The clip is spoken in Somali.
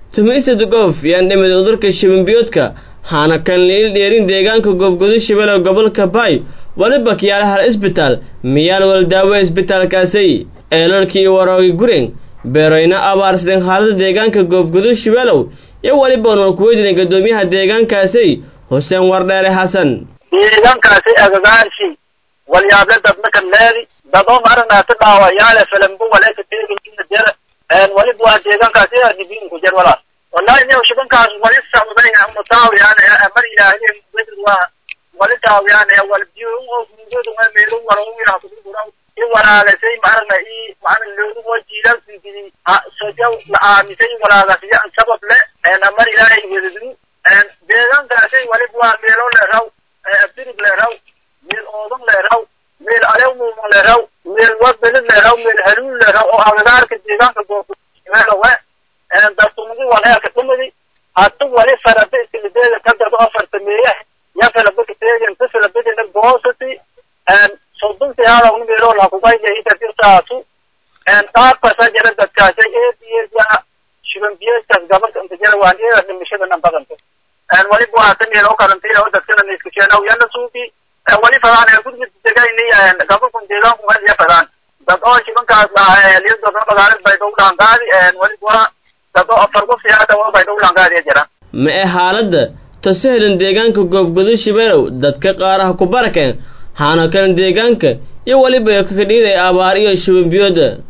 tumisad goof yaan dhimid cudurka shibanbiyoodka haana kan liil dheerin deegaanka goofgudu shibalow gobolka baay waliba kiyaala hal isbitaal miyaan wal daawe isbitaalkaasay eelarkii waroogi gureng beeroyna abaarsadeen xaalada deegaanka goofgudu shibeelow iyo weliba nool kuweydina guddoomiyaha deegaankaasay xuseen wardheere xasan deegaankaasi agagaarsi walyaable dadnakan leedi dadoo maranaata dhaawayaale falambu waleeka teegina jera waliba waa deegaankaasi adibinku jer walaal wallahi niyow shibankaas wali socday mutaawiyaan mar ilaahiyen waa wali taawiyaan wal biyo mudodu ma meelu waro wira kudura i walaagasay marna i marna loodu mo jiilan sidii sojaw la aamisay walaagasay sabab le mar ilaahay wedadu deegaankaasi waliba waa meelo le raw abdirib le raw meel oodan le raw meel alewmuuma le raw meel wabelid le raw meel haluul le raw oo agagaarka deegaanka goofumeelowe dadtumadi waleeka tumadi hatu wali farada iskilideeda kadado afartameeya yafalabaka teegen tafalabadina goosati sodonti halawni meelo lakugayya itadirtaasu dhaafkasa jira dadkaasa eediyeeda shibanbiyeedkaas gabarka inta jira waan eeda dhimashadana badanta waliba waa ka meelo karantiina oo dadkana iskasheenaw yana suuki wali fadaan gurga degayni gabarkun deegaanku hadiya fadaan dad oo shibankaas liyo dadna magaalada baydow dhaangaadi waliba dad oo afar qof siyaada oo baydow dhaangaadiya jira ma ee xaaladda tasahelan deegaanka goofgudu shibeelow dadka qaaraha ku barakeen haana kan deegaanka iyo weliba kakadhiiday abaar iyo shibanbiyooda